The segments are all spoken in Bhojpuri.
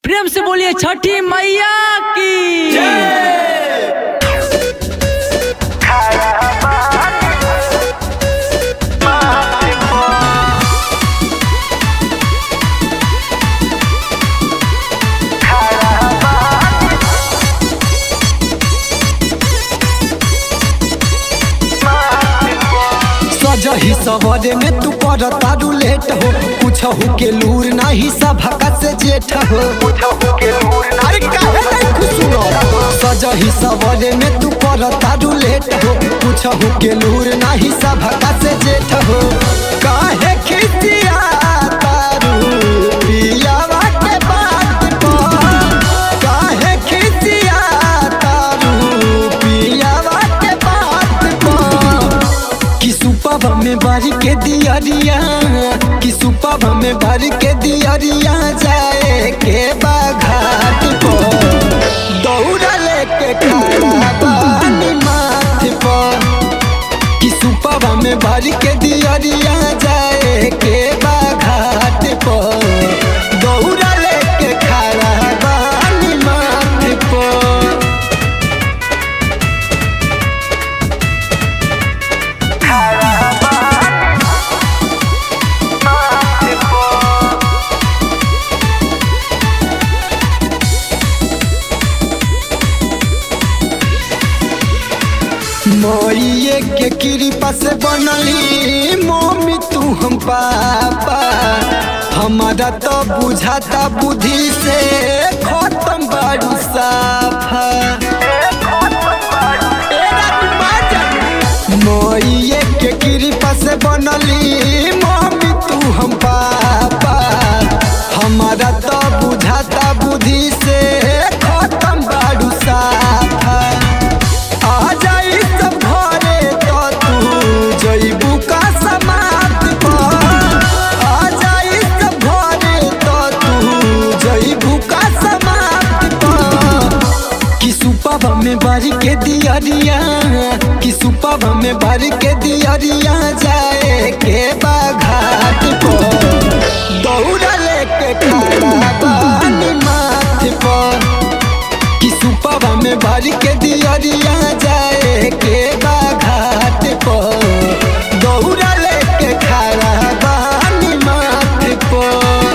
प्रेम से बोलिए छठी मैया की सजही सवरे में तू कर तारू लेट हो कुछ हो के लूर नाही सभका से जेठ हो अरे काहे नहीं खुशुरो सजही सवरे में तू कर तारू लेट हो कुछ हो के लूर नाही सभका से जेठ हो काहे खिसिया तारू पियावा के बात पर काहे खिसिया तारू पियावा के बात पर कि सुपब में भर के दियरिया कि सुपब में भर के दियरिया जाए के बाघाट को दौड़ा लेके खड़ा बानी माथ पर कि सुपब में भर के दियरिया जाए के बाघाट पर दौड़ा लेके खड़ा बानी माथ पर मोइए के कृपा से बनली मम्मी तू हम पापा हमारा तो बुझाता बुद्धि से खत्म बारू साफा ए राजबाजा। मोइए के कृपा से बनली मम्मी तू हम पापा हमारा तो बुझाता बुद्धि से खत्म बारू साफा आ जाई सब घरे तो तू जइबू का समाप्त पर आ जाई सब घरे तो तू जइबू का समाप्त पर कि सुपब में भर के दियरिया कि सुपब में भर के दियरिया जाए के बाघाट पर दौड़ा लेके खड़ा बानी माथ पर कि सुपब में भर के दियरिया जाए के बाघाट पर दौड़ा लेके खड़ा बानी माथ पर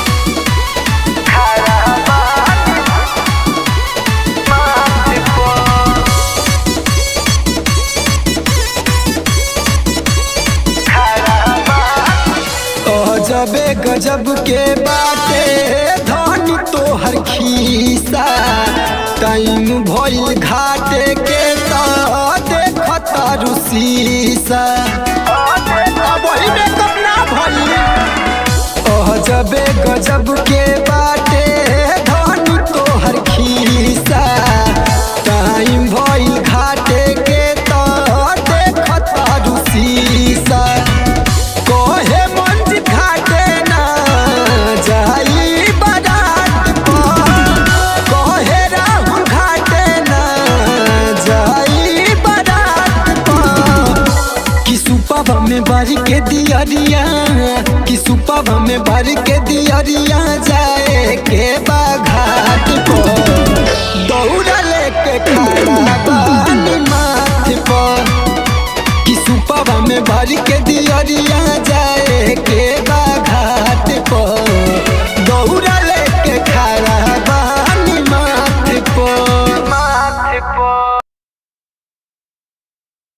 गजबे गजब के बाटे धन तोहर खीसा टाइम भइल घाटे के तो देखत रुसीसा वही में कपड़ा भइल गजबे गजब के बाटे धन तोहर खीसा टाइम भइल घाटे के तो देखत रुसीसा कोहे मंज घाटे ना जाई बारात पर कोहे राहुल घाटे ना जाई बारात पर कि सुपब में भर के दियरिया कि सुपब में भर के दियरिया जाए के बा